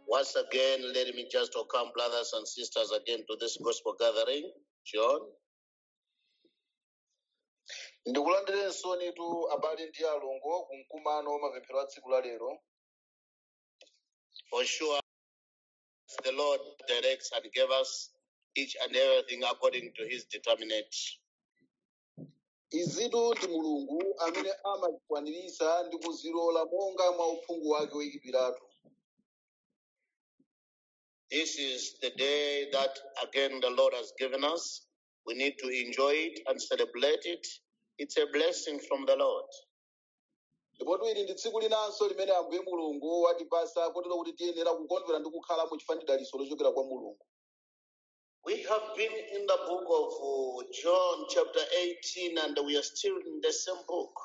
Once again, let me just welcome brothers and sisters again to this gospel gathering. John. ndikulandirenso nitu abale ndi alongo ku mkumano wa mapemphero a tsiku la lero For sure, the Lord directs and gave us each and everything according to his determinate. izitu ndi mulungu amene amazikwaniritsa ndi kuzilola monga mwa uphungu wake woyikipiratu This is the day that again the Lord has given us. We need to enjoy it and celebrate it. It's a blessing from the Lord. ndipo ili ndi tsiku linanso limene ambuye mulungu watipasa kotero kuti tiyenera kukondwera ndi kukhala mu chifukwa dalitso lochokera kwa mulungu We have been in the book of uh, John, chapter 18, and we are still in the same book.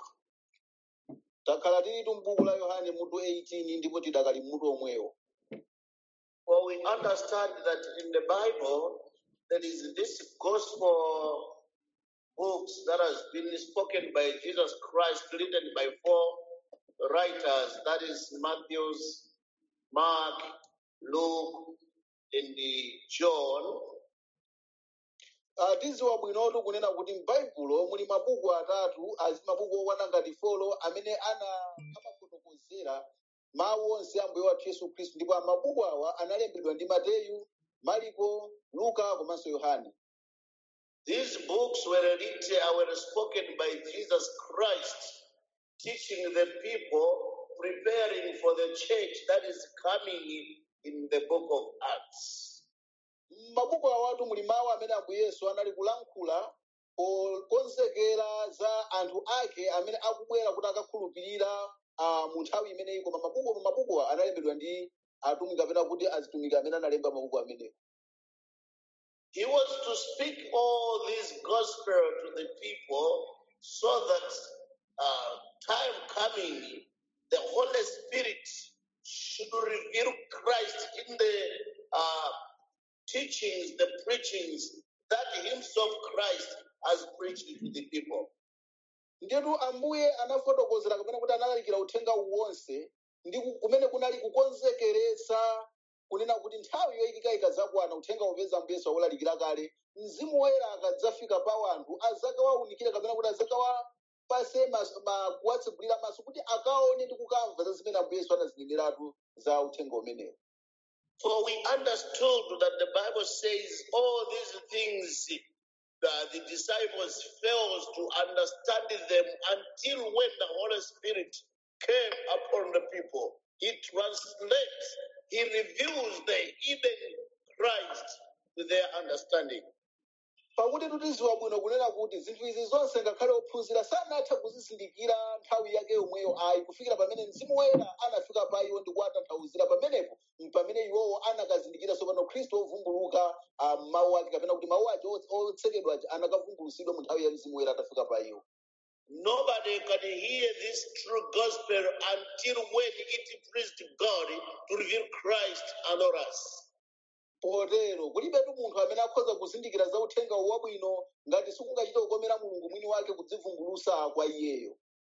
takhala tilitu m'buku la yohane mutu 18 ndipo tidakali mutu omwewo For we understand that in the Bible, there is this gospel books that has been spoken by Jesus Christ, written by four writers that is, Matthew's, Mark, Luke, and the John. Ah, tiziwa bwinotu kunena kuti m'baibulo muli mabuku atatu azi mabuku okwana ngati folo amene ana amafotokozera mawu onse a ambuye wathu yesu khristu ndipo mabuku awa analembedwa ndi mateyu mariko luka komanso yohane These books were written, uh, were spoken by Jesus Christ, teaching the people, preparing for the church that is coming in the book of Acts. m'mabuku awatu muli mawu amene ambuye yesu anali kulankhula pokonzekera za anthu ake amene akubwera kuti akakhulupirira ah, mu nthawi imeneyi koma mabuku mabukuwa analembedwa ndi atumiki kapena kuti azitumiki amene analemba mabuku amenewo He was to speak all this gospel to the people so that uh, time coming, the Holy Spirit should reveal Christ in the uh, teachings, the preachings that Himself Christ has preached to the people. ndetu ambuye anafotokozera kapena kuti analalikira uthenga uwu wonse ndi ku- kumene kunali kukonzekeresa kunena kuti nthawi yoyikika ikadzakwana uthenga upeza ambuye yesu awulalikira kale mzimu woyera akadzafika pa anthu azakawaunikira kapena kuti azakawapase mas- ma- kuwatsegulira maso kuti akaone ndi kukamva za zimene ambuye yesu anazineneratu za uthenga umenewo For we understood that the Bible says all these things uh, the disciples failed to understand them until when the Holy Spirit came upon the people. He translates, he reveals the hidden Christ to their understanding. pakuti tutiziwa bwino kunena kuti zinthu izi zonse ngakhale ophunzira sanatha kuzizindikira nthawi yake yomweyo ayi kufikira pamene mzimu woyera anafika pa iwo ndi kuwatanthauzira pamenepo pamene iwowo anakazindikira tsopano khristu ovumbuluka ah, mawu ake kapena kuti mawu ake o- otsekedwa aja anakavumbulusidwa mu nthawi ya mzimu woyera atafika pa iwo Nobody can hear this true gospel until when it pleased God to reveal Christ unto us. potero kulibetu munthu amene akhoza kuzindikira za uthenga wabwino ngati sikungachita kukomera mulungu mwini wake kudzivumbulusa kwa iyeyo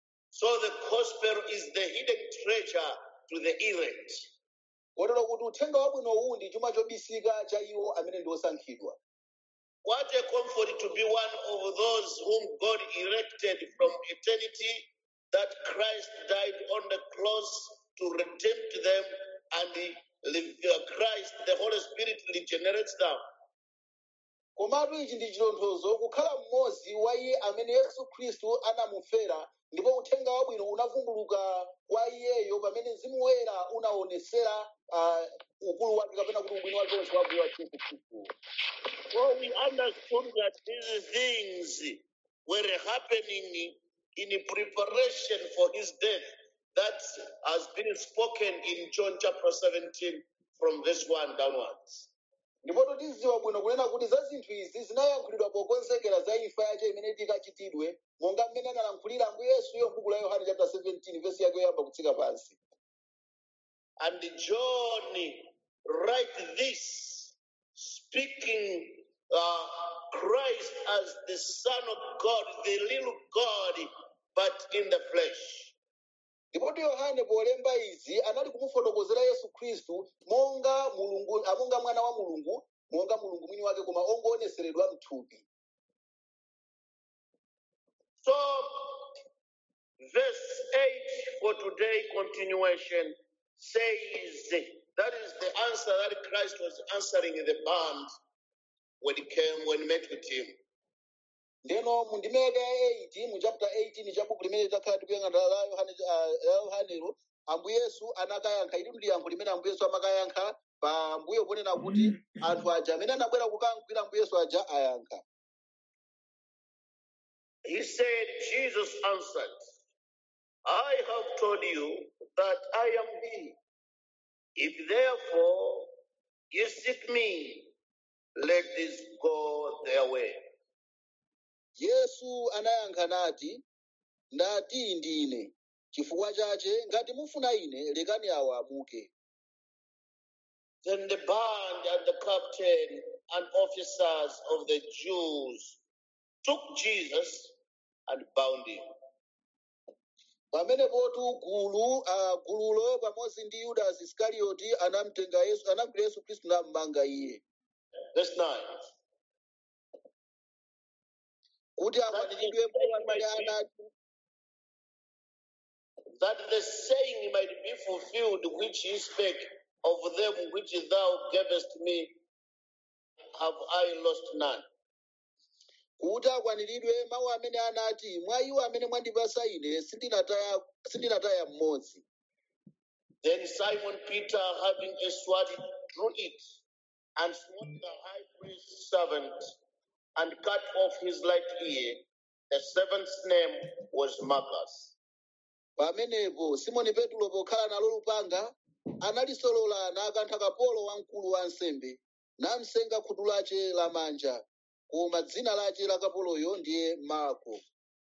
So the gospel is the hidden treasure to the elect. kotero kuti uthenga wabwino uwu ndi chuma chobisika cha iwo amene ndi osankhidwa What a comfort to be one of those whom God elected from eternity, that Christ died on the cross to redeem them, and the- uh, Christ, the Holy Spirit, regenerates them. komatu ichi ndi chitonthozo kukhala mmodzi wa iye amene yesu khristu anamufera ndipo uthenga wabwino unavumbuluka kwa iyeyo pamene mzimu woyera unaonesera uh, ukulu wake kapena kuti ubwino wake wonse wabwino wa yesu khristu Well, we understood that these things were happening in preparation for his death. That has been spoken in John chapter 17 from verse 1 downwards. ndipo tidziwa bwino kunena kuti za zinthu izi zinayankhulidwa pokonzekera za imfa yake imene ikachitidwe monga mmene analankhulira ambuye yesu yo m'buku la yohane chapter 17 vesi yake yoyamba kutsika pansi And John write this, speaking uh, Christ as the Son of God, the little God, but in the flesh. ndipo yohane polemba izi anali kumufotokozera yesu khristu monga mulungu ah, monga mwana wa mulungu monga mulungu mwini wake koma ongoonetseredwa mthupi So, verse 8 for today continuation says that is the answer that Christ was answering the band when he came, when he met with him. ndeno mu ndimeke ya 8 mu chapter 18 cha buku limene takhala tikuyang'ana la yohane ah, la yohanero ambuye yesu anakayankha ili ndi yankho limene ambuye yesu amakayankha pa mbuyo ponena kuti anthu aja amene anabwera kukamgwira ambuye yesu aja ayankha He said, Jesus answered, I have told you that I am he. If therefore you seek me, let this go their way. yesu anayankha nati ndati ndine chifukwa chache ngati mufuna ine lekani awa amuke Then the band and the captain and officers of the Jews took Jesus and bound him. pamene potu gulu uh, gululo pamodzi ndi yudasi iskarioti anamtenga yesu anamgwira yesu khristu nammanga iye Verse 9. kuti akwaniridwe mawu amene anati That the saying might be fulfilled which he spake of them which thou gavest me, have I lost none. kuti akwaniridwe mawu amene anati mwa iwo amene mwandipasa ine sindinataya sindinataya mmodzi Then Simon Peter, having a sword, drew it and smote the high priest's servant and cut off his right ear. The servant's name was Malchus. pamenepo simoni petulo pokhala nalo lupanga analisolola nakantha kapolo wamkulu wa ansembe namsenga khutu lace lamanja koma dzina lace la kapoloyo ndiye marko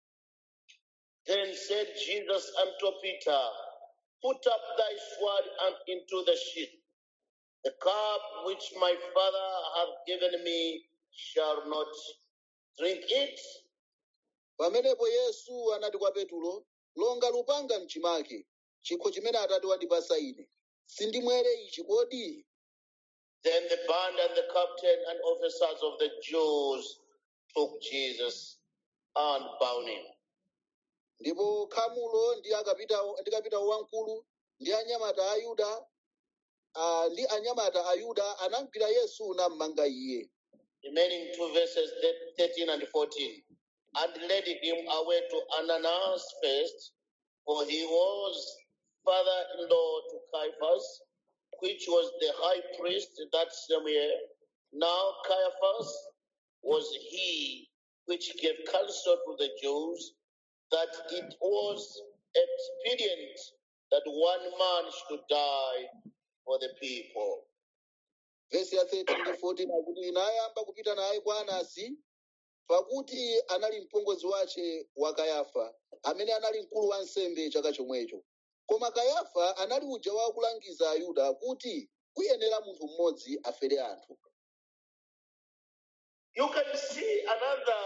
Then said Jesus unto Peter, Put up thy sword and into the sheath. The cup which my Father hath given me shall not drink it. pamenepo yesu anati kwa petulo longa lupanga mchimake chikho chimene atate wandipasa ine sindimwere ichi kodi Then the band and the captain and officers of the Jews took Jesus and bound him. ndipo khamulo ndi akapita ndi kapitawo wamkulu ndi anyamata a yuda ah, ndi anyamata a yuda anamgwira yesu nammanga iye Remaining two verses, thir- 13 and 14. And led him away to Ananias first, for he was father in law to Caiaphas, which was the high priest that same year. Now Caiaphas was he which gave counsel to the Jews that it was expedient that one man should die for the people. vesi ya 13 ndi 14 akuti inayamba kupita naye kwa anasi pakuti anali mpongozi wace wa kayafa amene anali mkulu wa nsembe chaka chomwecho koma kayafa anali uja wa kulangiza ayuda kuti kuyenera munthu mmodzi afere anthu You can see another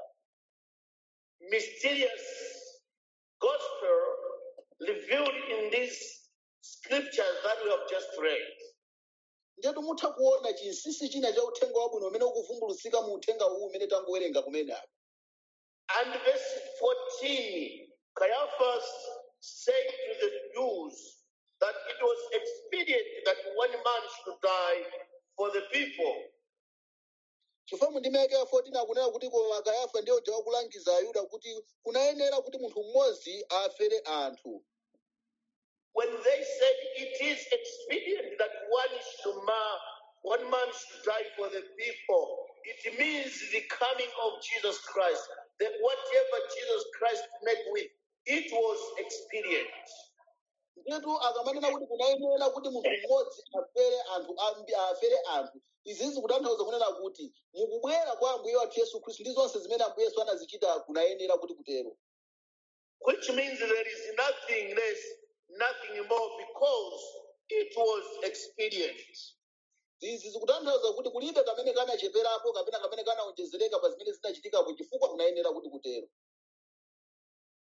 mysterious gospel revealed in these scriptures that we have just read. ndetu mutha kuona chinsinsi china cha uthenga wabwino umene ukuvumbulutsika mu uthenga uwu umene tangowerenga kumene apa And verse 14, Caiaphas said to the Jews that it was expedient that one man should die for the people. chifukwa mundimeke ya 14 akunena kuti koma kayafa ndiye uja wakulangiza ayuda kuti kunayenera kuti munthu mmodzi afere anthu When they said it is expedient that one should ma- one man should die for the people, it means the coming of Jesus Christ. That whatever Jesus Christ met with, it was expedient. ndiyetu akamanena kuti kunayenera kuti munthu mmodzi afere anthu ambi afere anthu izi zikutanthauza kunena kuti mukubwera kwa ambuye wathu yesu khristu ndi zonse zimene ambuye yesu anazichita kunayenera kuti kutero which means there is nothing less, nothing more, because it was expedient. izi zikutanthauza kuti kulibe kamene kanacheperapo kapena kamene kanaonjezereka pa zimene zinachitikapo chifukwa kunayenera kuti kutero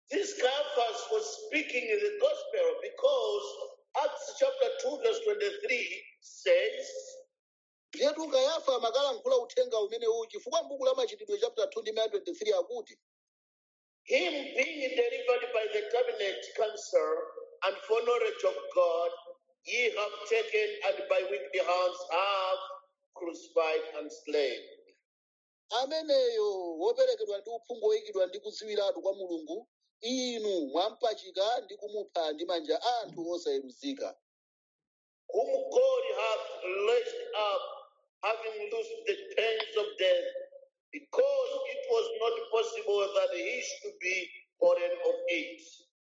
this Caiaphas was speaking in the gospel because Acts chapter 2, verse 23 says, ndiyetu kayafa amakalankhula uthenga umenewu chifukwa m'buku la machitidwe chapter 2 ndi 23 akuti Him being delivered by the cabinet council and foreknowledge of God, ye have taken and by wicked hands have crucified and slain. ameneyo woperekedwa ndi uphungu woyikidwa ndi kudziwiratu kwa mulungu inu mwampachika ndi kumupha ndi manja a anthu osayeruzika whom God hath raised up, having loosed the pains of death, because it was not possible that he should be born of it.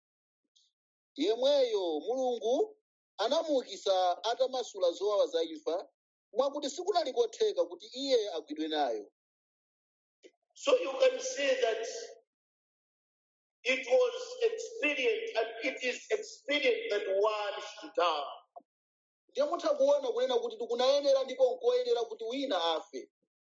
yemweyo mulungu anamuukitsa atamasula zowawa za imfa mwakuti sikunali kotheka kuti iye agwidwe nayo So you can see that it was expedient and it is expedient that one should die. ndiye mutha kuona kunena kuti tikunayenera ndipo nkoyenera kuti wina afe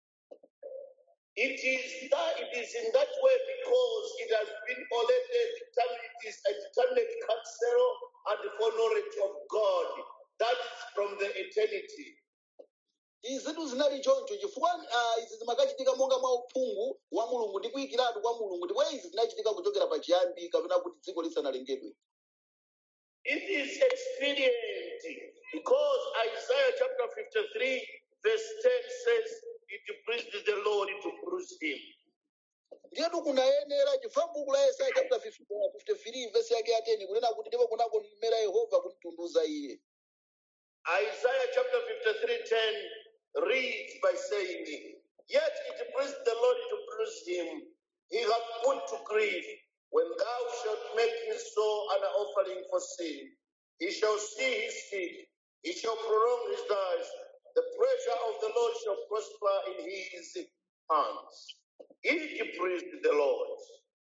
It is that it is in that way because it has been already determined, it is a determined counsel and foreknowledge of God. That is from the eternity. izitu zinali choncho chifukwa ah, izi zimakachitika monga mwa uphungu wa mulungu ndi kuyikiratu kwa mulungu ndipo izi zinachitika kuchokera pachiyambi kapena kuti dziko lisanalengedwe It is expedient because Isaiah chapter 53, verse 10 says, It pleased the Lord to bruise him. ndiyetu kunayenera chifukwa m'buku la yesaya chapter 50 53 verse yake ya 10 kunena kuti ndipo kunakomera yehova kumtunduza iye Isaiah chapter 53, 10 reads by saying, Yet it pleased the Lord to bruise him. He hath put to grief. When thou shalt make his soul an offering for sin, he shall see his seed. He shall prolong his days. The pleasure of the Lord shall prosper in his hands. It pleased the Lord.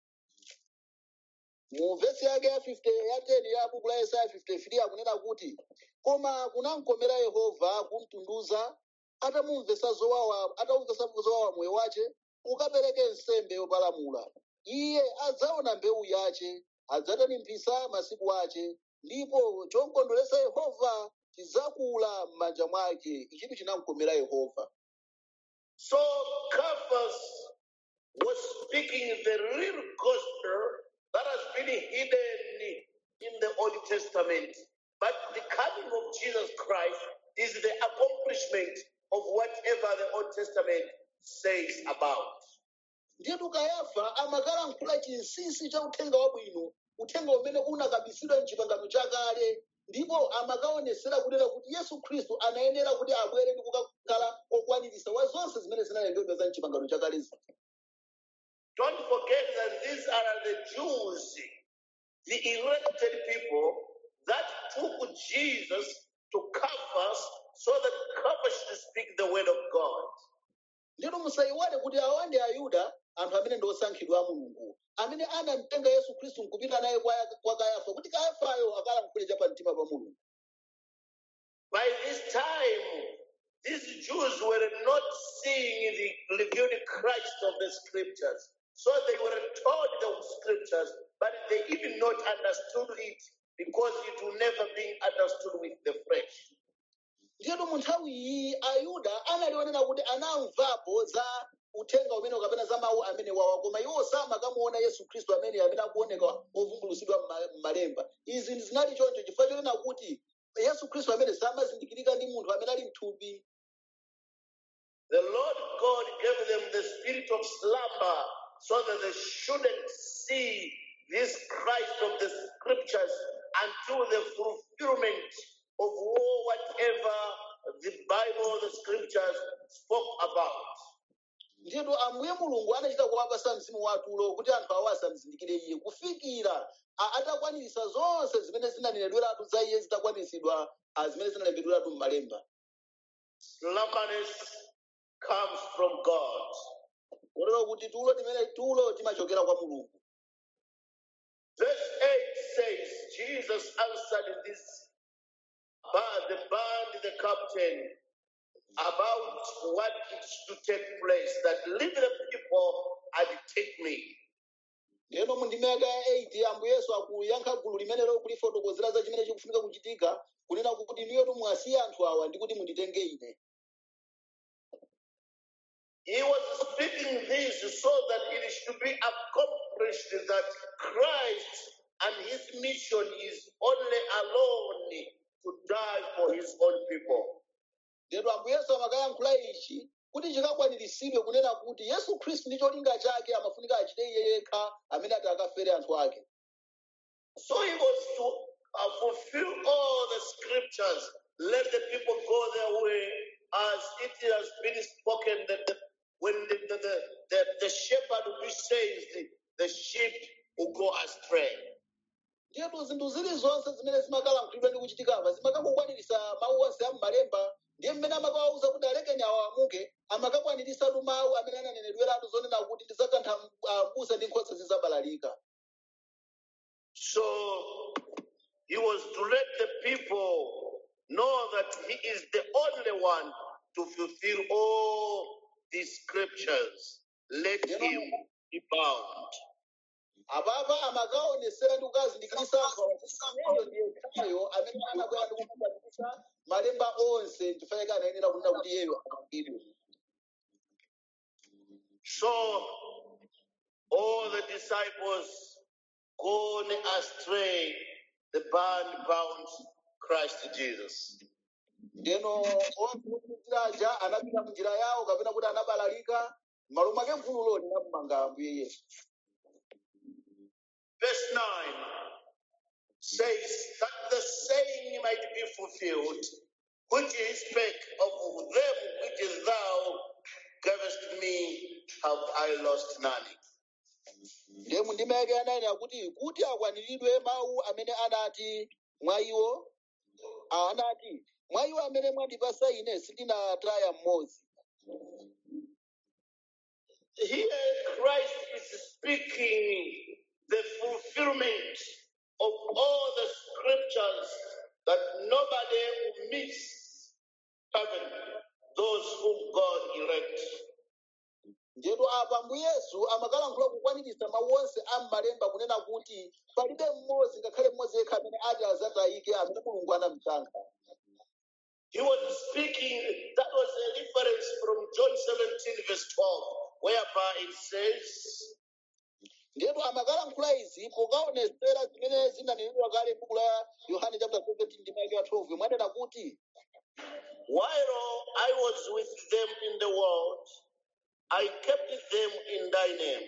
mu vesi yake ya 50 ya 10 ya buku la yesaya 53 akunena kuti koma kunamkomera yehova kumtunduza atamumvesa zowawa atamumvesa zowawa moyo wace ukapereke nsembe yopalamula iye adzaona mbewu yace adzatanimpisa masiku ace ndipo chomkondweresa yehova chidzakula m'manja mwake ichitu chinamkomera yehova So Caiaphas was speaking the real gospel that has been hidden in the Old Testament. But the coming of Jesus Christ is the accomplishment of whatever the Old Testament says about. ndiyetu kayafa amakalankhula chinsinsi cha uthenga wabwino uthenga umene unakabisidwa mchipangano chakale ndipo amakaonesera kunena kuti yesu khristu anayenera kuti abwere ndi kukakhala okwanirisa wa zonse zimene zinalembedwa za mchipangano chakalezi Don't forget that these are the Jews, the elected people that took Jesus to Caiaphas so that Caiaphas should speak the word of God. ndito musayiwale kuti awa ndi ayuda anthu amene ndi osankhidwa a mulungu amene anamtenga yesu khristu nkupita naye kwa, kwa kayafa kuti kayafayo akalankhule cha pamtima pa mulungu By this time, these Jews were not seeing the revealed Christ of the scriptures. So they were taught the scriptures, but they even not understood it because it will never be understood with the flesh. ndiyetu mu nthawi iyi ayuda analionera kuti anamvapo za uthenga umene kapena za mawu amene wawa koma iwo samakamuona yesu khristu amene amene akuoneka ovumbulusidwa m'ma- m'malemba izi zinali choncho chifukwa chonena kuti yesu khristu amene samazindikirika ndi munthu amene ali mthupi The Lord God gave them the spirit of slumber so that they shouldn't see this Christ of the scriptures until the fulfillment of all whatever the Bible, the scriptures spoke about. ndiyetu ambuye mulungu anachita kuwapasa mzimu watulo kuti anthu awo asamzindikire iye kufikira a- atakwanirisa zonse zimene zinanenedweratu za iye zitakwaniritsidwa a, zimene zinalembedweratu m'malemba Slumberness comes from God. kotero kuti tulo timene tulo timachokera kwa mulungu Verse 8 says, Jesus answered this, but the band, the captain, about what is to take place, that leave the people and take me. ndeno mu ndime ya 8 ambuye yesu akuyankha gulu limenelo kulifotokozera za chimene chikufunika kuchitika kunena kuti niyotu mwasiya anthu awa ndi kuti munditenge ine He was speaking this so that it should be accomplished that Christ and his mission is only alone to die for his own people. lero ambuye yesu amakayankhula ichi kuti chikakwaniritsidwe kunena kuti yesu khristu ndi cholinga chake amafunika achite iye yekha amene ati akafere anthu ake So he was to uh, fulfill all the scriptures, let the people go their way as it has been spoken that the, when the, the, the, the, the shepherd will be saved, the, the sheep will go astray. ndipo zinthu zilizonse zimene zimakalankhulidwa ndi kuchitikapa zimakakwaniritsa mawu onse a m'malemba ndiye mmene amakawawuza kuti alekeni awo amuke amakakwaniritsatu mawu amene ananenedweratu zonena kuti ndizakantha mbusa ndi nkhosa zizabalalika So he was to let the people know that he is the only one to fulfill all these scriptures. Let him be bound. apapa amakaonesera ndi kukazindikirisa anthu awa kuti iyeyo ndiye khayo amene anabwera ndi kukwaniritsa malemba onse ndifanike anayenera kunena kuti iyeyo amangidwe So all the disciples gone astray, the band bound Christ Jesus. ndeno onse ophunzira aja anapita munjira yawo kapena kuti anabalalika m'malo mwake gululo linamumanga ambuye yesu Verse 9 says that the saying might be fulfilled, which he spake of them which thou gavest me, have I lost none. ndiye mundime yake yanayini akuti kuti akwaniridwe mawu amene anati mwa iwo ah, anati mwa iwo amene mwandipasa ine sindinataya mmodzi Here Christ is speaking the fulfillment of all the scriptures that nobody will miss heaven, those whom God elect. njetu apa mbu yesu amakalankhula kukwaniritsa mawu onse a m'malemba kunena kuti palibe mmodzi ngakhale mmodzi yekha amene ati azatayike amene mulungu anamusankha He was speaking, that was a reference from John 17, verse 12, whereby it says, ndetu amakalankhula izi pokaonesera zimene zinanenedwa kale m'buku la yohane chapter 17 ndi maike ya 12 mwanena kuti While I was with them in the world, I kept them in thy name.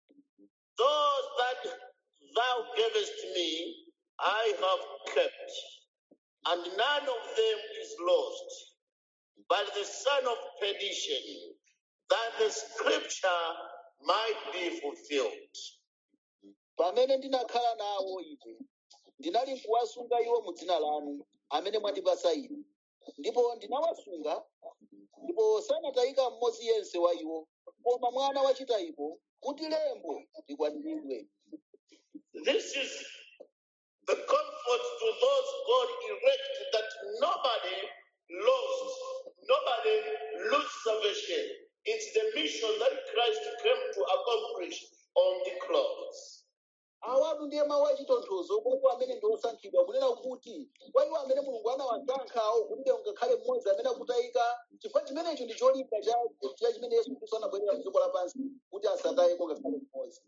Those that thou gavest me, I have kept, and none of them is lost, but the son of perdition, that the scripture might be fulfilled. pamene ndinakhala nawo ine ndinali kuwasunga iwo mu dzina lanu amene mwandipasa ine ndipo ndinawasunga ndipo sanatayika mmodzi yense wa iwo koma mwana wachitayiko kuti lembo likwaniridwe This is the comfort to those God erected that nobody lost, nobody lose salvation. It's the mission that Christ came to accomplish on the cross. awatu ndiye mawu achitonthozo kwa amene ndi osankhidwa kunena kuti kwa iwo amene mulungu anawasankhawo kulibe ngakhale mmodzi amene akutayika chifukwa chimenecho ndi cholinga cha cha chimene yesu khristu anabwerera mdziko lapansi kuti asatayeko ngakhale mmodzi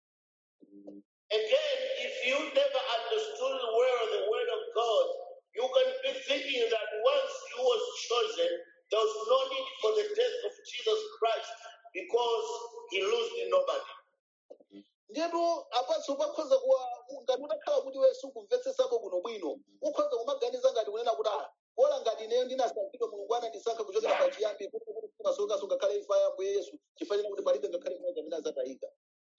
Again, if you never understood well the word of God, you can be thinking that once you was chosen, there was no need for the death of Jesus Christ because he lost nobody. ndetu apatso pakhoza kuwa ngati utakhala kuti wesu kumvetsetsapo kuno bwino ukhoza kumaganiza ngati kunena kuti ah kola ngati ineyo ndinasankhidwa mulungu anandisankha kuchokera pachiyambi kuti kuti simasokaso ngakhale imfa ya ambuye yesu chifanira kuti palibe ngakhale mmodzi amene azatayika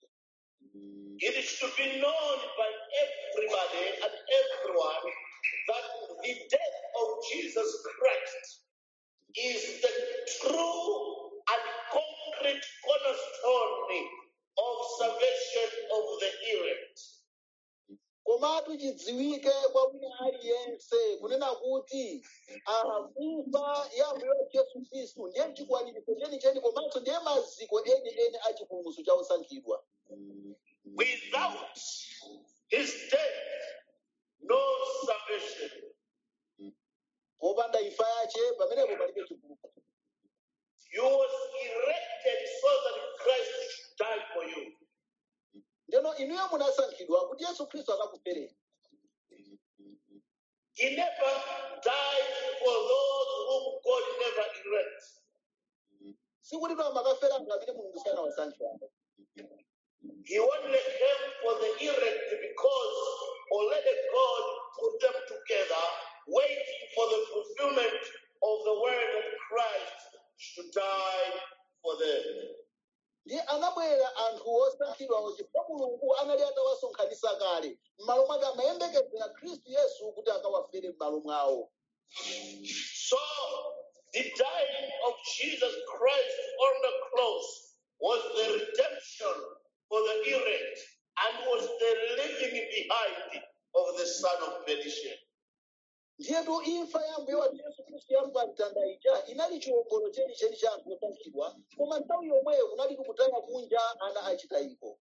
It should be known by everybody and everyone that the death of Jesus Christ is the true and concrete cornerstone of salvation of the elect. komatu chidziwike kwa wina aliyense kunena kuti ah, imfa ya ambuye wathu yesu khristu ndiye chikwaniritso chenicheni komanso ndiye maziko enieni a chipulumutso cha osankhidwa Without his death, no salvation. popanda imfa yace pamenepo palibe chipulumutso You was erected so that Christ should die for you. ndeno inuyo munasankhidwa kuti yesu khristu akakufereni He never died for those whom God never erect. sikuti to amakafera anthu amene mulungu sanawasankhirani He only came for the erect because already God put them together, waiting for the fulfillment of the word that Christ should die for them. ndiye anabwera anthu osankhidwawo chifukwa mulungu anali atawasonkhanitsa kale m'malo mwake amayembekezera khristu yesu kuti akawafere m'malo mwawo So the dying of Jesus Christ on the cross was the redemption for the erect and was the leaving behind of the son of perdition. ndiyetu imfa ya mbuye wathu yesu khristu yampa mtanda ija inali chiwombolo chenicheni cha anthu osankhidwa koma nthawi yomweyo kunali kutaya kunja ana achitayiko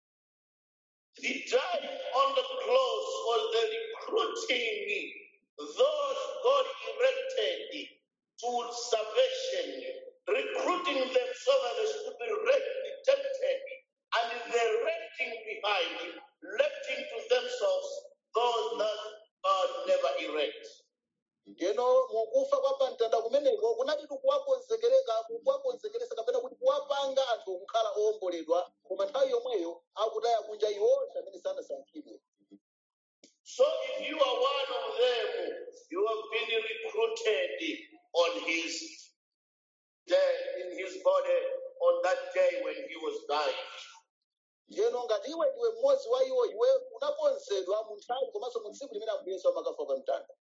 The dying on the cross was the recruiting those God erected to salvation, recruiting them so that they should be redempted, and the renting behind, letting to themselves those that God never erect. ndeno mukufa kwa pamtanda kumeneko kunali kuwakonzekereka kuwakonzekeresa kapena kuti kuwapanga anthu kukhala owomboledwa koma nthawi yomweyo akutaya kunja iwonse amene sanasankhidwe So if you are one of them, you have been recruited on his day, in his body on that day when he was dying. ndiyeno ngati iwe ndiwe mmodzi wa iwo iwe unakonzedwa mu nthawi komanso mu tsiku limene ambuye yesu amakafa pa mtanda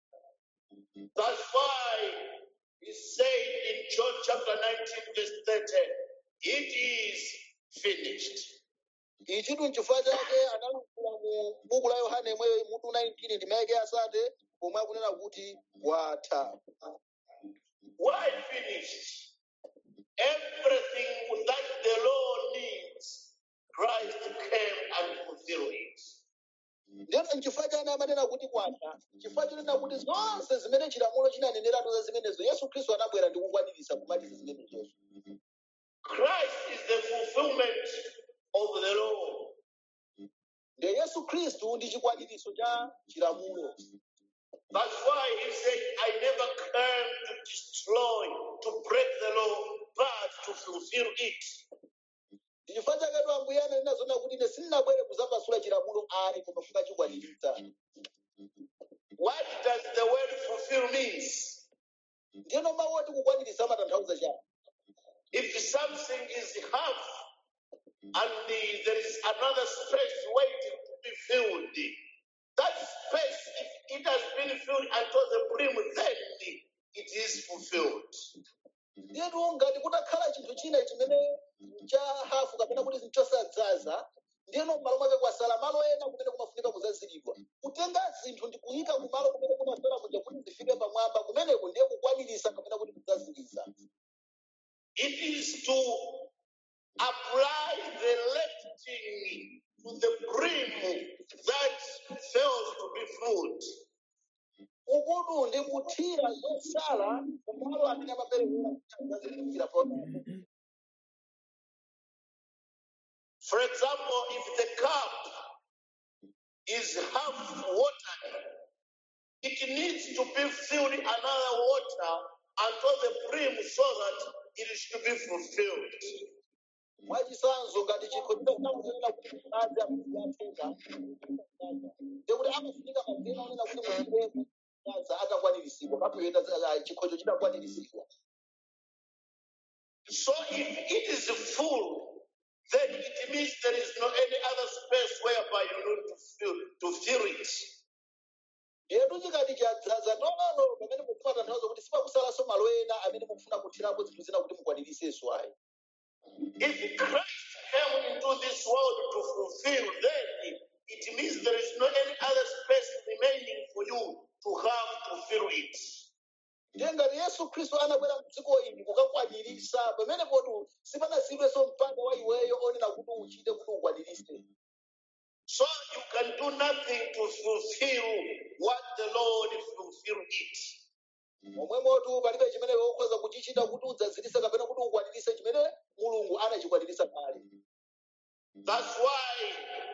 That's why he said in John chapter 19, verse 30, it is finished. ichitu n'chifukwa chake analumbira mu buku la yohane imweyo mutu 19 ndimayike asate pomwe akunena kuti watha Why finished? Everything that the law needs, Christ came and fulfilled it. ndiyeno n'chifukwa chake amanena kuti kwatha chifukwa chonena kuti zonse zimene chilamulo chinaneneratu za zimenezo yesu khristu anabwera ndi kukwaniritsa kumaliza zimenezozo Christ is the fulfillment of the law. ndiye yesu khristu ndi chikwaniritso cha chilamulo That's why he said, I never came to destroy, to break the law, but to fulfill it. ndi chifukwa chaketu ambuye ananena zona kuti ine sindinabwere kudzapasula chilamulo ayi koma kukachikwaniritsa What does the word fulfill means? ndiyeno mawu oti kukwaniritsa amatanthauza chani If something is half and the- there is another space waiting to be filled, that space, if it has been filled until the brim, then it is fulfilled. ndiyetu ngati kutakhala chinthu china chimene cha hafu kapena kuti chosadzaza ndiyeno m'malo mwake kwasala malo ena kumene kumafunika kudzaziridwa kutenga zinthu ndi kuyika kumalo kumene kumasala kuja kuti zifike pamwamba kumeneko ndiye kukwaniritsa kapena kuti kudzaziriza It is to apply the lifting to the brim that fails to be filled. ukutu ndi kuthira zosala kumalo amene amapereka kuti adzazikira pamwamba For example, if the cup is half watered, it needs to be filled another water until the brim so that it should be fulfilled. mwachisanzo ngati chikho chitakutanena kuti madzi akuyatenga ndekuti amafunika mazina onena kuti muzirefu madzi atakwaniritsidwa kapuyenda chikhocho chitakwaniritsidwa So if it is full, then it means there is no any other space whereby you need to fill to fill it. yetu chikati chadzaza tololo pamene mukumatanthauza kuti sipakusalanso malo ena amene mukufuna kuthirapo zinthu zina kuti mukwaniritsenso ayi If Christ came into this world to fulfill, then it means there is no any other space remaining for you to have to fill it. ndiye ngati yesu khristu anabwera mdziko ili kukakwaniritsa pamenepotu sipanazidwenso mpanda wa iweyo onena kuti uchite kuti ukwaniritse So you can do nothing to fulfill what the Lord fulfill it. momwemotu palibe chimene ukhoza kuchichita kuti udzazilise kapena kuti ukwanirise chimene mulungu anachikwaniritsa kale That's why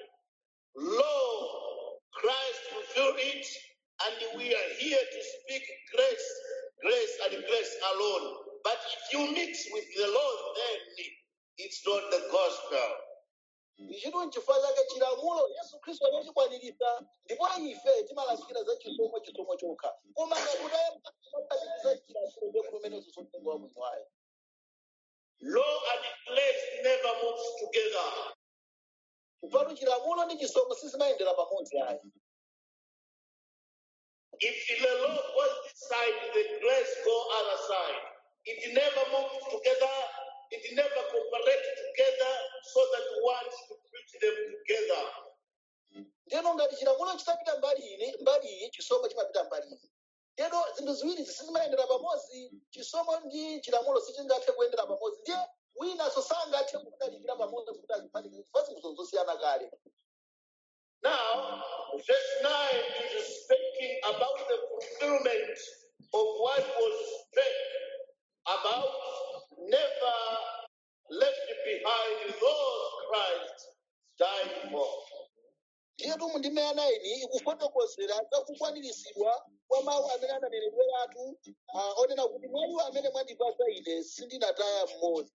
law, Christ fulfilled it, and we are here to speak grace, grace and grace alone. But if you mix with the law, then it's not the gospel. ichitu n'chifukwa chake chilamulo yesu khristu anachikwaniritsa ndipo ife timalalikira za chisomo chisomo chokha koma ngakutayapatiriza chilamulo ndiye kumene zizontenga wa mwini wayo Law and grace never moves together. kupatu chilamulo ndi chisomo sizimayendera pamodzi ayi If the law goes this side, the grace go other side. It never moves together. It never cooperate together so that one should preach them together. ndeno ngati chilamulo chitapita mbali ine mbali iyi chisomo chimapita mbali iyi ndeno zinthu ziwiri sizimayendera pamodzi chisomo ndi chilamulo sichingathe kuyendera pamodzi ndiye winanso sangathe kudalirira pamodzi kuti aziphatikize chifukwa zinthu zosiyana kale Now, verse 9 is speaking about the fulfillment of what was said about never left behind those Christ died for. ndiye tumu ndi meya naini ikufotokozera za kukwaniritsidwa kwa mawu amene ananeneredweratu ah, onena kuti mwa iwo amene mwandipasa ine sindinataya mmodzi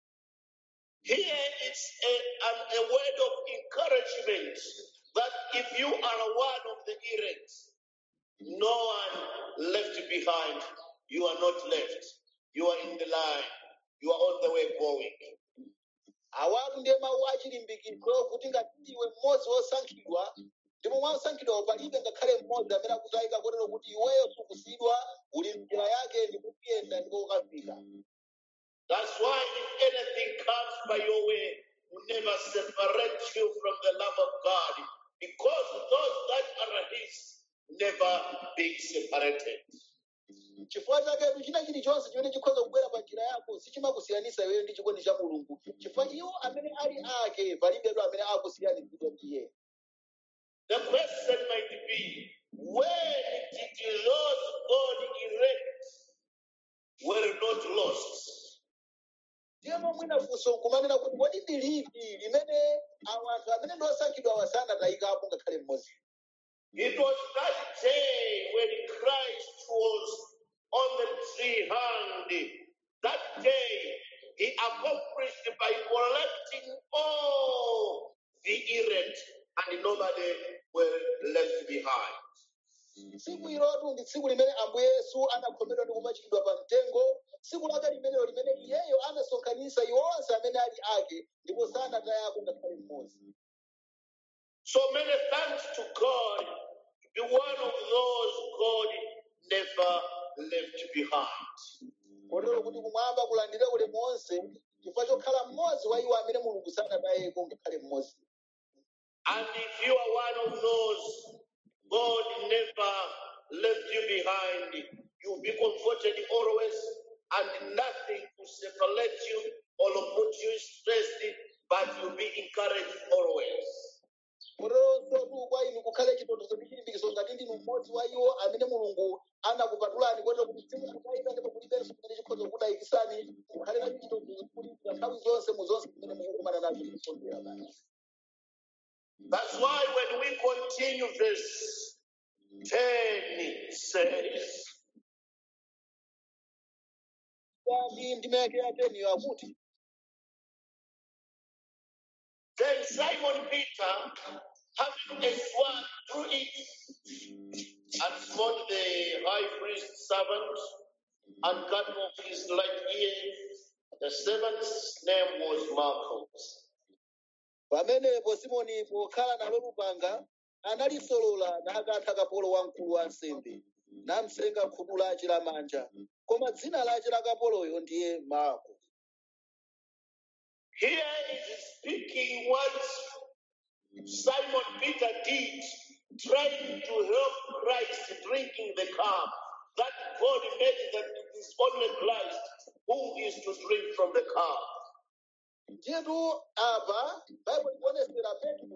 Here it's a, an, a word of encouragement that if you are one of the elect, no one left behind. You are not left. You are in the line. You are on the way going. awatu ndiye mawu achilimbikitso kuti ngati ndiwe mmodzi wosankhidwa ndipo mwa osankhidwawo palibe ngakhale mmodzi amene akutayika kotero kuti iweyo sukusiyidwa uli njira yake ndipo kuyenda ndipo ukafika That's why if anything comes by your way, will never separate you from the love of God, because those that are His never be separated. chifukwa chaketu china chilichonse chimene chikhoza kubwera pa njira yako sichimakusiyanisa iweyo ndi chikondi cha mulungu chifukwa iwo amene ali ake palibetu amene akusiyanitsidwa ndiye The question might be, when did those God elect were not lost? ndiyeno mwina funso nkumanena kuti kodi ndi liti limene awa anthu amene ndi osankhidwa awa sanatayikapo ngakhale mmodzi It was that day when Christ was on the tree hanged. That day he accomplished by collecting all the elect and nobody were left behind. tsiku ilotu ndi tsiku limene ambuye yesu anakhomedwa ndi kupachikidwa pa mtengo tsiku lake limenelo limene iyeyo anasonkhanitsa iwo onse amene ali ake ndipo sanatayako ngakhale mmodzi So many thanks to God to be one of those God never left behind. kotero kuti kumwamba kulandire ulemu onse chifukwa chokhala mmodzi wa iwo amene mulungu sanatayeko ngakhale mmodzi And if you are one of those, God never left you behind. You'll be comforted always, and nothing to separate you or put you stressed, but you'll be encouraged always. koteronso kwa inu kukhale chitonthozo ndi chilimbikitso ngati ndinu mmodzi wa iwo amene mulungu anakupatulani kotero kuti simukutayika ndipo kulibenso kumene chikhoza kudayikisani mukhale nacho chitonthozo kulimbikira nthawi zonse mu zonse zimene mukukumana nazo kusondera basi That's why when we continue verse 10 says, kandi ndimeke ateniyo akuti Then Simon Peter, having a sword, drew it and smote the high priest's servant and cut off his right ear. The servant's name was Malchus. pamenepo simoni pokhala nalo lupanga analisolola nakantha kapolo wamkulu wa nsembe namsenga khutu lace lamanja koma dzina lace la kapoloyo ndiye marko Here is speaking what Simon Peter did, trying to help Christ drinking the cup. That God made that it is only Christ who is to drink from the cup. ndiyetu apa baibulo ikuonesera petro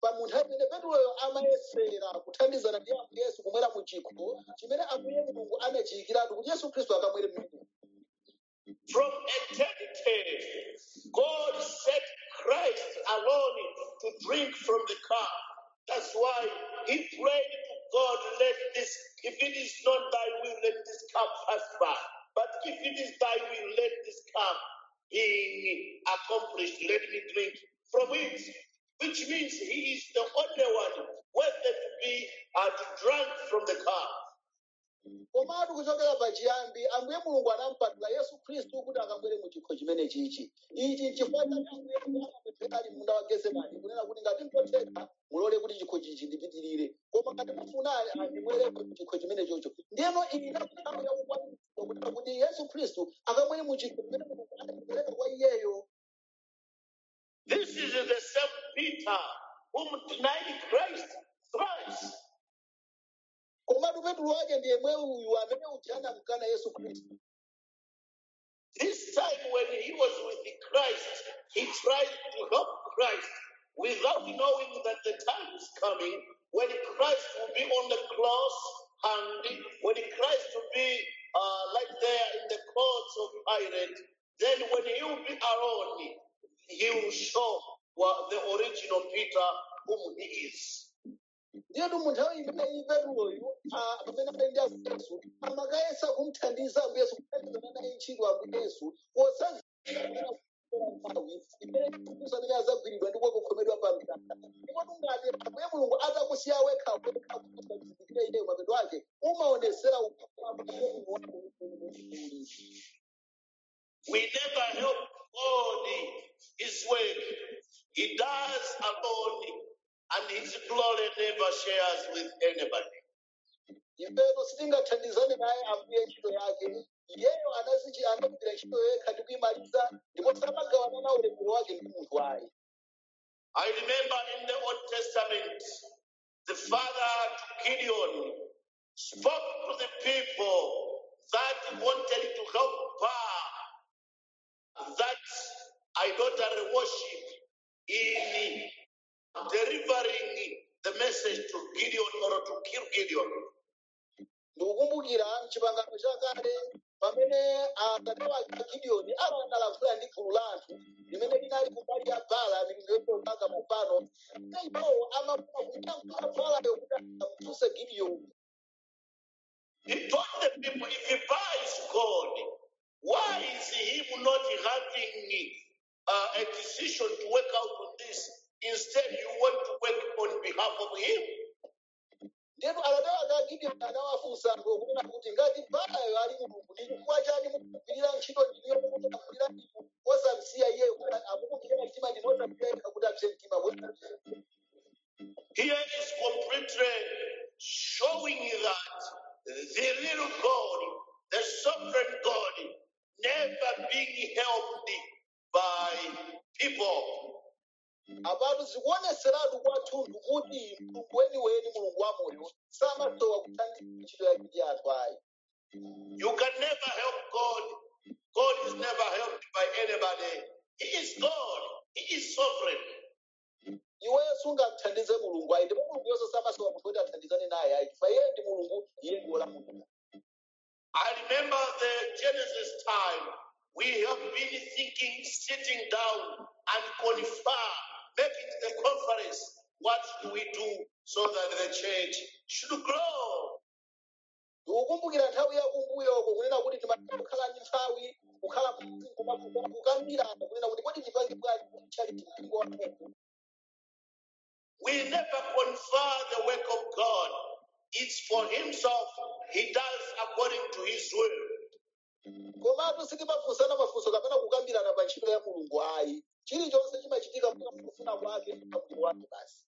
pa munthu amene petuloyo amayesera kuthandizana ndi ambuye yesu kumwera mu chikho chimene ambuye mulungu anachiyikiratu kuti yesu khristu akamwere mmene From eternity, God set Christ alone to drink from the cup. That's why he prayed to God, let this, if it is not thy will, let this cup pass by. But if it is thy will, let this cup be accomplished. Let me drink from it. Which means he is the only one worthy to be uh, to drink from the cup. komatu kuchokera pachiyambi ambuye mulungu anampatula yesu khristu kuti akamwere mu chikho chimene chichi ichi chifukwa chake ambuye mulungu anapemphera ali munda wa gesemani kunena kuti ngati mkotheka mulole kuti chikho chichi ndipitirire koma ngati mufuna andimwere mu chikho chimene chocho ndiyeno iyi nthawi yakukwanitsa kunena kuti yesu khristu akamwere mu chikho chimene mulungu anachipereka kwa iyeyo This is the same Peter whom denied Christ thrice. komatu petulo wake ndiye mwe uyu amene uja anamkana yesu khristu This time when he was with Christ, he tried to help Christ without knowing that the time is coming when Christ will be on the cross and when Christ will be uh, like there in the courts of Pilate, then when he will be alone, he will show what the original Peter whom he is. ndiyetu mu nthawi imeneyi petuloyu ah, pamene ali ndi ambuye yesu amakayesa kumthandiza ambuye yesu kuthandizana naye ntchito ambuye yesu posazira nthawi imene yesu amene azagwiridwa ndi kukhomedwa pa mtanda ndipo tungati ambuye mulungu atakusiya wekha wekha kusazindikire iyeyo mapeto ake umaonesera We never help God his work. He does alone, and his glory never shares with anybody. ifeto sitingathandizane naye ambuye ntchito yake iyeyo anazichi anagwira ntchito yekha ndi kuyimaliza ndipo samagawana na ulemerero wake ndi munthu ayi I remember in the Old Testament, the father to Gideon spoke to the people that wanted to help Baal, that idolatry worship in delivering the message to Gideon or to kill Gideon. ndikukumbukira mchipangano chakale pamene atate wake a gidiyoni analankhula ndi gulu la anthu limene linali kumbali ya bala miliyonaka kupano iwo amafuna kuyankhula balayo kuti amfunse gidiyoni He told the people, if he buys God, why is him not having uh, a decision to work out on this? Instead, you want to work on behalf of him. ndipo atate wake a gidiyoni anawafunsa anthu kunena kuti ngati balayo ali mulungu ndi chifukwa chani mukugwirira ntchito ndiniyo mukulamulira inu osamsiya iyeyo kuti amukugwirira mtima ndinu osamsiya yekha kuti apse mtima bwera Here is completely showing that the little God, the sovereign God, never being helped by people. apatu zikuoneseratu kwathunthu kuti mulungu weniweni mulungu wa moyo samasowa kuthandiza ntchito yake ndi anthu ayi You can never help God. God is never helped by anybody. He is God. He is sovereign. iweyo sungamthandize mulungu ayi ndipo mulungu yonse samasowa munthu kuti athandizane naye ayi chifukwa iye ndi mulungu iye ndi wolamulira I remember the Genesis time. We have been thinking, sitting down and confer, making the conference. What do we do so that the church should grow? ndikukumbukira nthawi yakumbuyoko kunena kuti timatha kukhala ndi nthawi kukhala kukambirana kunena kuti kodi tipange bwanji chali mpingo wa mulungu We never confer the work of God. It's for Himself. He does according to His will. komatu sitimafunsana mafunso kapena kukambirana pa ntchito ya mulungu ayi chilichonse chimachitika kufuna kwake ndi pamuliro wake basi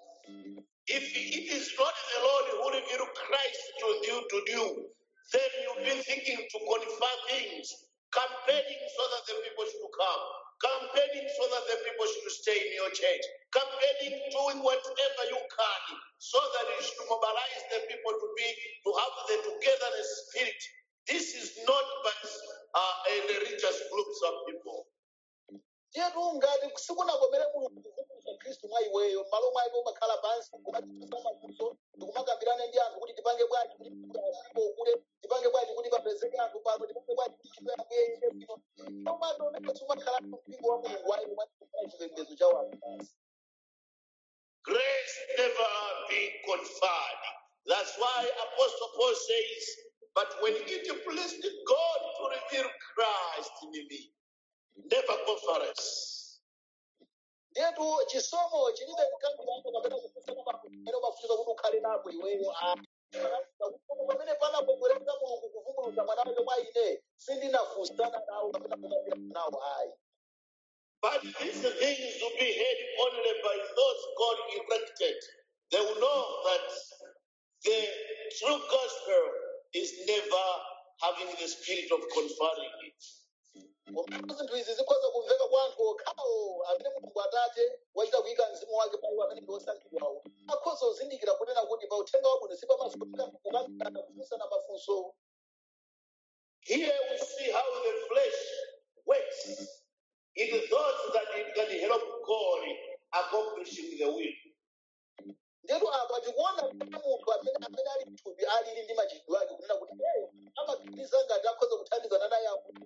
If it is not the Lord who revealed Christ to you to do, then you'll be thinking to confer things, campaigning so that the people should come, campaigning so that the people should stay in your church, campaigning, doing whatever you can so that you should mobilize the people to be to have the togetherness spirit. This is not but uh, a religious groups of people. chetu ngati sikunakomere mulungu kuvumbulusa khristu mwa iweyo m'malo mwake umakhala pansi kumachitisa mafunso ndikumakambirana ndi anthu kuti tipange bwanji kuti ndipo kule tipange bwanji kuti papezeke anthu pano tipange bwanji kuti ntchito yako iyende bwino omwe umeneso umakhala mpingo wa mulungu wayi umakhala chipembedzo cha wanthu pansi Grace never be conferred. That's why Apostle Paul says, But when it pleased God to reveal Christ in me, never conference. ndetu chisomo chilibe mkango wako kapena kufunsana mafunso umafunika kuti ukhale napo iweyo pamene panakongoleza mulungu kuvumbulutsa mwana wake mwa ine sindinafunsana nawo kapena kukambirana nawo ayi But these things will be heard only by those God elected. They will know that the true gospel is never having the spirit of conferring it. Komatu zinthu izi zikhoza kumveka kwa anthu okhawo amene mulungu atate wachita kuyika mzimu wake pa iwo amene ndi osankhidwawo akhoza kuzindikira kunena kuti pa uthenga wabwino sipamafunika kukambirana kufunsana mafunso Here we see how the flesh works. It thought that it can help God accomplishing the will. ndetu apa tikuona kuti munthu amene amene ali mthupi alili ndi machitidwe ake kunena kuti iyeyo amaganiza ngati akhoza kuthandizana naye ambuye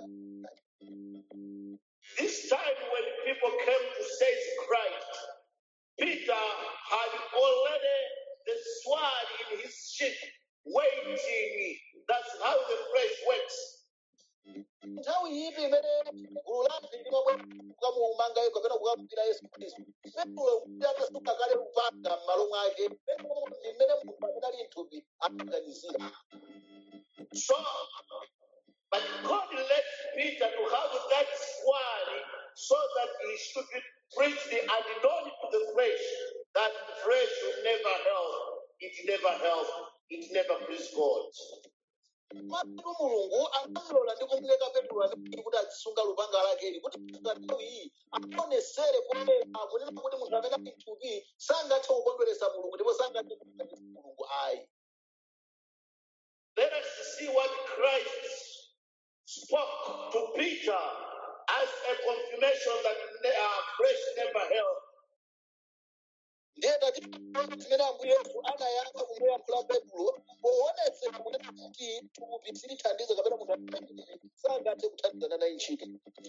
This time when people came to seize Christ, Peter had already the sword in his sheath, waiting. That's how the flesh works. nthawi ipi imene gulu la anthu limabwera kukamumanga yesu kapena kukamupira yesu khristu petulo kuti atasuka kale lupanga m'malo mwake petulo ndi mmene munthu amene ali mthupi amaganizira So, but God let Peter to have that sword so that he should be preached and known to the flesh that flesh will never help. It never help. It never please God. matu mulungu anamlola ndi kumuleka petulo amene kuti azisunga lupanga lakeli kuti nthawi iyi aonesere poyera kunena kuti munthu amene ali mthupi sangathe kukondweresa mulungu ndipo sangathe kukondweresa mulungu ayi Let us see what Christ spoke to Peter as a confirmation that ne- uh, flesh never help. ndiye tati zimene ambuye yesu anayankha kumuyankhula petulo poonetsera kunena kuti thupi silithandiza kapena munthu amene sangathe kuthandizana naye ntchito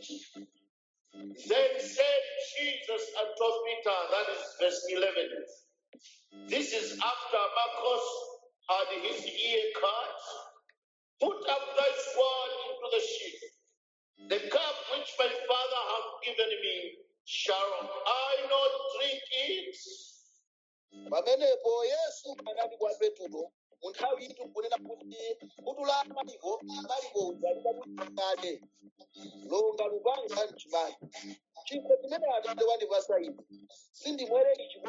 Then said Jesus unto Peter, that is verse 11. This is after Marcos had his ear cut. Put up thy sword into the sheath. The cup which my Father hath given me, shall I not drink it? pamenepo yesu anati kwa petulo mu nthawi iti kunena kuti kutu la maliko maliko udzalika kuti kale longa lupanga mchimayi chikho chimene atate wandipasa ine sindimwere ichi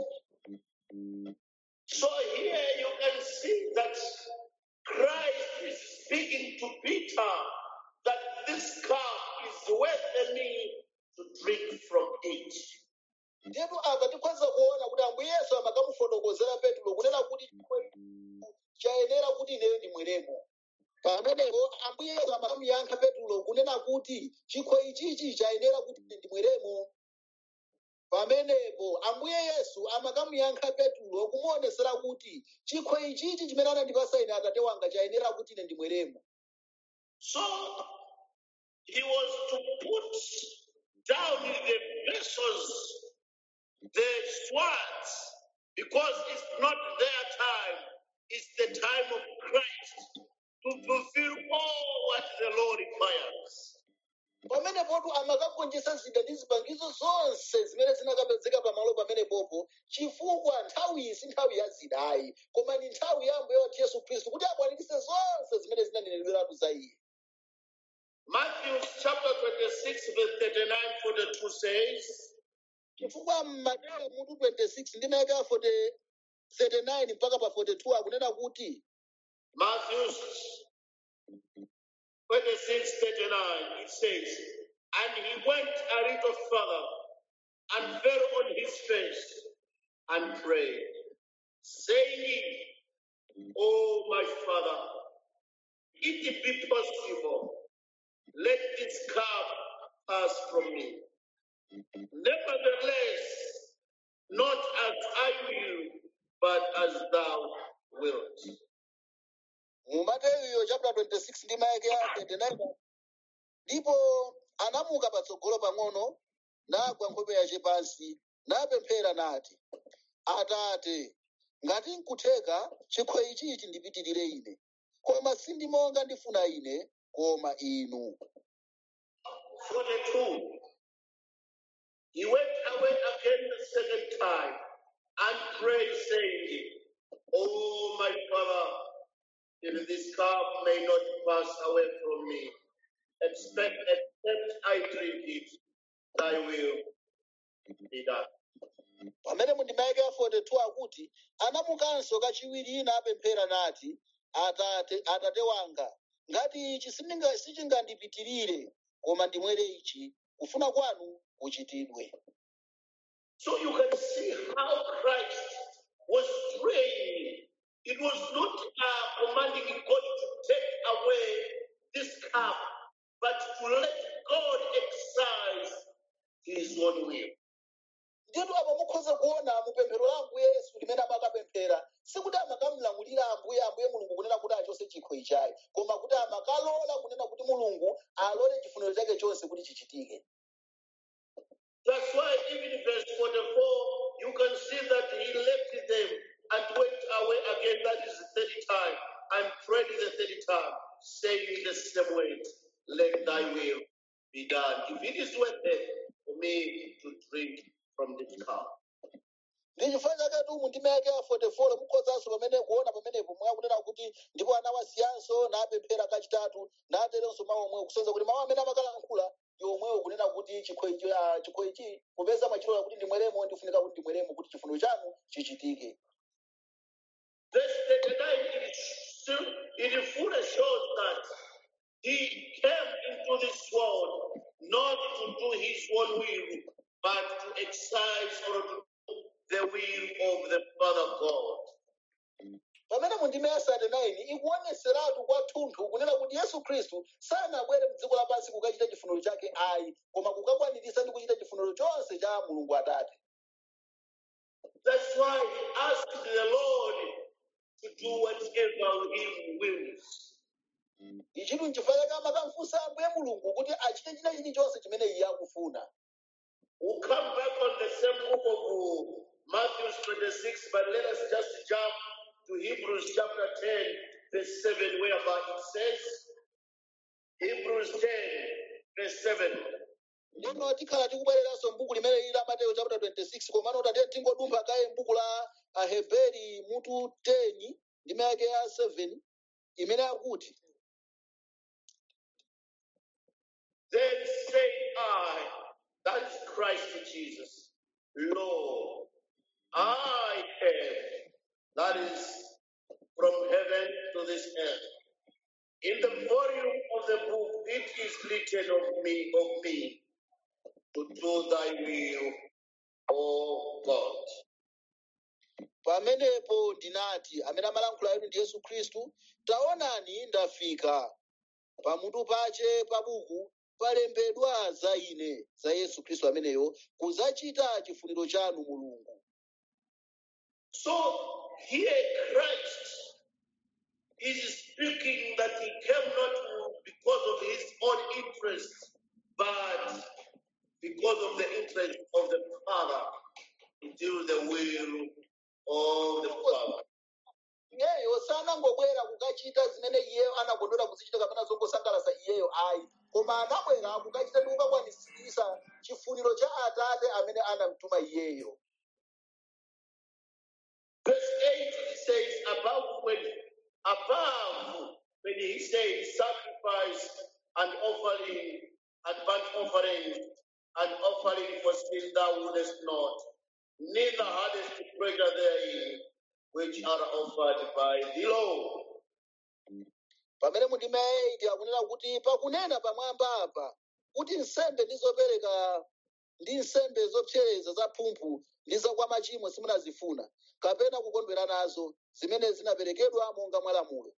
So here you can see that Christ is speaking to Peter that this cup is worth me to drink from it. ndipo apa tikhoza kuona kuti ambuye yesu amakamufotokozera petulo kunena kuti chikho ichi chayenera kuti ineyo ndimweremo pamenepo ambuye yesu amakamuyankha petulo kunena kuti chikho ichichi chayenera kuti ine ndimweremo pamenepo ambuye yesu amakamuyankha petulo kumuonesera kuti chikho ichichi chimene anandipasa ine atate wanga chayenera kuti ine ndimweremo So he was to put down the vessels, the swords, because it's not their time, it's the time of Christ to fulfill all what the Lord requires. pamenepotu amakagonjetsa zida ndi zipangizo zonse zimene zinakapezeka pamalo pamenepopo chifukwa nthawi iyi si nthawi ya zidayi koma ni nthawi ya ambuye wathu yesu khristu kuti akwaniritse zonse zimene zinanenedweratu za iye Matthew chapter 26, verse 39 42 says, chifukwa mmateo mutu 26 ndi mayaka 40 39 mpaka pa 42 akunena kuti Matthew 26, 39, it says, And he went a little further and fell on his face and prayed, saying, Oh, my Father, if it be possible, let this cup pass from me. Nevertheless, not as I will, but as thou wilt. mu mateyu chapter 26 ndi mayake ya 29 ndipo anamuka patsogolo pang'ono nagwa nkhope yace pansi napemphera nati atate ngati nkutheka chikho ichi chindipitirire ine koma sindi monga ndifuna ine koma inu 42. He went away again the second time and prayed, saying, Oh, my Father, if this cup may not pass away from me, expect, except I drink it, thy will be done. pamene mu ndima yake ya 42 akuti anamukanso kachiwiri napemphera nati atate atate wanga ngati ichi sindinga- sichingandipitirire koma ndimwere ichi kufuna kwanu kuchitidwe So you can see how Christ was praying. It was not uh, commanding God to take away this cup, but to let God exercise his own will. ndiyetu apo mukhoza kuona mupemphero la ambuye yesu limene amakapemphera sikuti amakamlamulira ambuye ambuye mulungu kunena kuti achose chikho ichayi koma kuti amakalola kunena kuti mulungu alole chifuniro chake chonse kuti chichitike That's why even in verse 44, you can see that he left them and went away again, that is the third time, and prayed the third time, saying the same words, Let thy will be done. If it is worth it for me to drink from this cup. ndi chifukwa chake mu ndima yake ya 44 mukhozanso pamene kuona pamenepo mwakunena kuti ndipo anawasiyanso napemphera kachitatu naterenso mawu omwewo kusonyeza kuti mawu amene amakalankhula ndi omwewo kunena kuti chikho ichi ah, chikho ichi popeza machilola kuti ndimweremo ndifunika kuti ndimweremo kuti chifuniro chanu chichitike Verse 39, it, still, it fully shows that he came into this world not to do his own will, but to exercise or to do the will of the Father God. pamene mu ndima ya 39 ikuoneseratu kwathunthu kunena kuti yesu khristu sanabwere mdziko lapansi kukachita chifuniro chake ayi koma kukakwaniritsa ndi kuchita chifuniro chonse cha mulungu atate That's why he asked the Lord to do whatever he wills. ichitu nchifukwa chake amakamfunsa ambuye mulungu kuti achite china chilichonse chimene iye akufuna We'll come back on the same book of uh, Matthew 26, but let us just jump to Hebrews chapter 10, verse 7, whereby it says, Hebrews 10, verse 7. ndino tikhala tikubwereranso m'buku limene lili la mateyu chapter 26 komano tatiye tingodumpha kaye m'buku la aheberi mutu 10 ndime yake ya 7 imene akuti Then say I, that is Christ Jesus, Lord, I have, that is from heaven to this earth. In the volume of the book, it is written of me, of me, to do thy will, O God. pamenepo ndinati amene amalankhula inu ndi yesu khristu taonani ndafika pamutu pache pa buku palembedwa za ine za yesu khristu ameneyo kudzachita chifuniro chanu mulungu So here Christ is speaking that he came not because of his own interest, but because of the interest of the Father to do the will of the Father. iyeyo sanangobwera kukachita zimene iye anakondwera kuzichita kapena zongosangalatsa iyeyo ayi koma anabwera kukachita ndi kukakwanitsitsa chifuniro cha atate amene anamtuma iyeyo Verse 8 it says, above when above when he said sacrifice and offering and burnt offering and offering for sin thou wouldest not, neither hadst pleasure therein, which are offered by the Lord. pamene mundime 8 akunena kuti pakunena pamwamba apa kuti nsembe ndi zopereka ndi nsembe zopsereza za phumphu ndi zakwa machimo simunazifuna kapena kukondwera nazo zimene zinaperekedwa monga mwa lamulo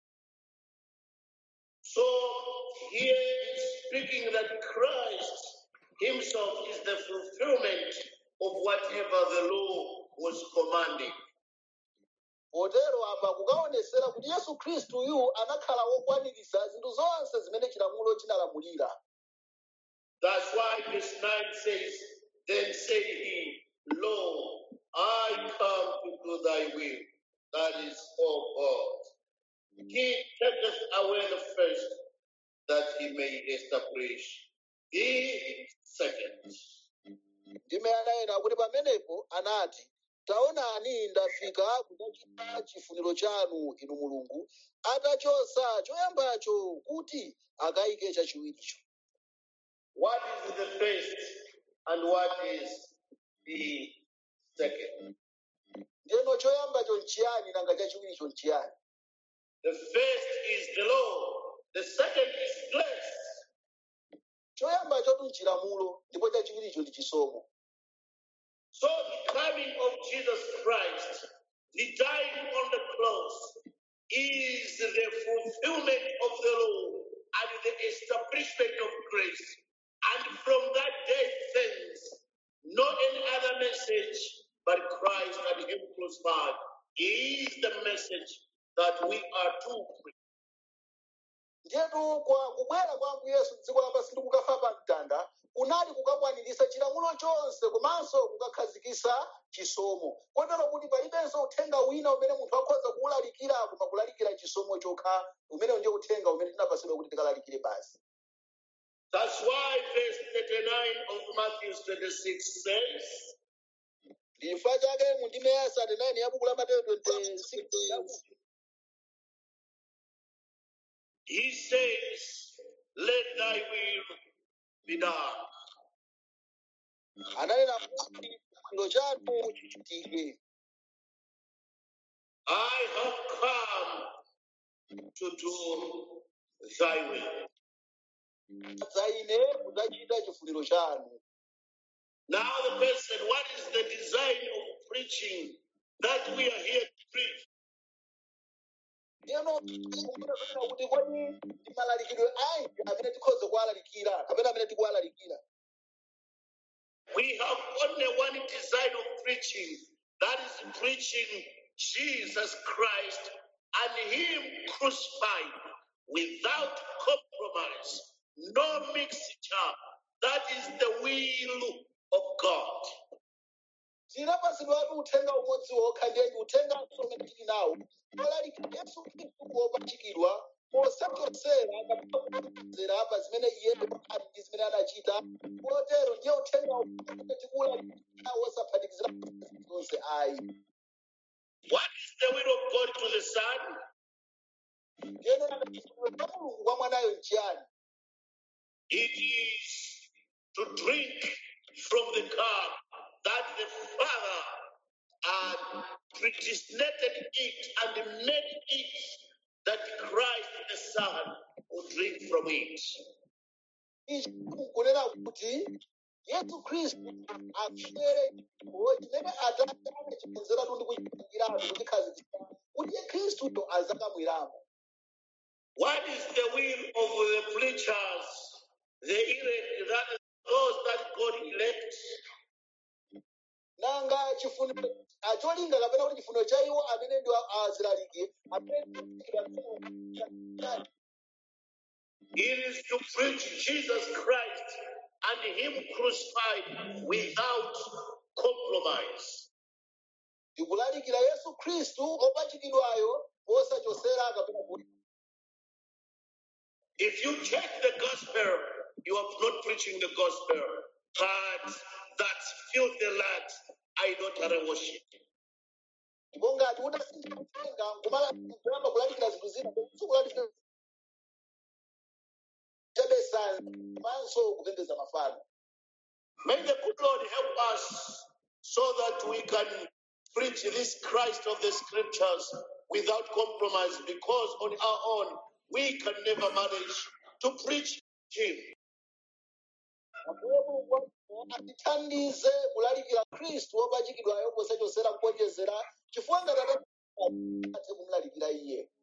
So here it's speaking that Christ himself is the fulfillment of whatever the law was commanding. potero apa kukaonesera kuti yesu khristuyu anakhala wokwaniritsa zinthu zonse zimene chilamulo chinalamulira That's why verse 9 says, Then said he, Lo, I come to do thy will. That is, O God. He taketh away the first, that he may establish the second. ndime anayena kuti pamenepo anati taonani ndafika kudzachita chifuniro chanu inu mulungu atachosa choyambacho kuti akayike chachiwiricho What is the first and what is the second? ndeno choyambacho nchiyani nanga chachiwiricho nchiyani The first is the law, the second is grace. choyambachotu nchilamulo ndipo chachiwiricho ndi chisomo So the coming of Jesus Christ, the dying on the cross, is the fulfillment of the law and the establishment of grace. And from that day thence, no any other message but Christ and Him crucified is the message that we are to preach. ndiyetu kwa kubwera kwa ambuye yesu m'dziko lapansi ndi kukafa pa mtanda kunali kukakwaniritsa chilamulo chonse komanso kukakhazikitsa chisomo kotero kuti palibenso uthenga wina umene munthu akhoza kuwulalikira koma kulalikira chisomo chokha umene ndiye uthenga umene tinapatsidwa kuti tikalalikire basi That's why verse 39 of Matthew 26 says, chifukwa chake mu ndime ya 39 ya buku la mateyo 26 He says, Let thy will be done. ananena kuti chifuniro chanu chichitike I have come to do thy will. za ine kudzachita chifuniro chanu Now, the question what is the design of preaching that we are here to preach? ndiyeno kumbuka kuti kodi ndi malalikidwe anji amene tikhoza kuwalalikira kapena amene tikuwalalikira We have only one design of preaching that is preaching Jesus Christ and Him crucified without compromise, no mixture. That is the will of God. tinapatsidwatu uthenga umodzi wokha ndiye ndi uthenga umene tili nawo olalikira yesu khristu wopachikidwa posachosera kapena pa zimene iye ali ndi zimene anachita kotero ndiye uthenga umene tikuwulalikira wosaphatikizira zonse ayi What is the will of God to the Son? ndiyeno chifuniro cha mulungu kwa mwanayo nchiyani It is to drink from the cup that the Father had predestinated it and made it that Christ the Son would drink from it. ichi kunena kuti yesu khristu amvere chipho chimene atate anachikonzeratu ndi kuchipangiratu kuchikhazikitsa kuti ye khristuyo azakamwiramo What is the will of the preachers, the elect, that those that God elects? nanga chifuniro ah, cholinga kapena kuti chifuniro cha iwo amene ndi azilaliki amene It is to preach Jesus Christ and Him crucified without compromise. ndikulalikira yesu khristu opachikidwayo posachosera kapena kuti If you check the gospel, you are not preaching the gospel, but that filthy land, idolatry worship. ndipo ngati utasintha kutenga nkumayamba kulalikira zinthu zina kulalikira chabesanza komanso kupembedza mafano May the good Lord help us so that we can preach this Christ of the scriptures without compromise, because on our own we can never manage to preach Him. Ambuye Mulungu atithandize kulalikira khristu wopachikidwayo posachosera kuonjezera chifukwa ngati atate kumulalikira iye